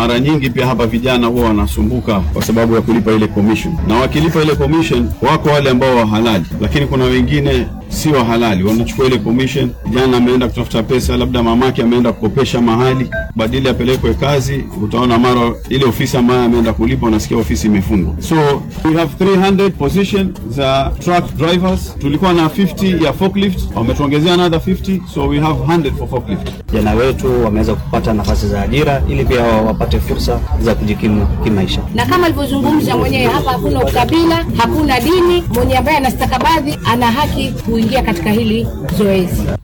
mara nyingi pia hapa vijana huwa wanasumbuka kwa sababu ya kulipa ile commission, na wakilipa ile commission, wako wale ambao wa halali, lakini kuna wengine si wa halali, wanachukua ile commission. Jana ameenda kutafuta pesa, labda mamake ameenda kukopesha mahali, badili apelekwe kazi, utaona mara ile ofisi ambayo ameenda kulipa, unasikia ofisi imefungwa. So we have 300 position za truck drivers, tulikuwa na 50 ya forklift, wametuongezea another 50, so we have 100 for forklift. Vijana wetu wameweza kupata nafasi za ajira ili pia wapate fursa za kujikimu kimaisha. na kama alivyozungumza mwenyewe hapa, hakuna ukabila, hakuna dini. Mwenye ambaye ana stakabadhi ana haki kuingia katika hili zoezi.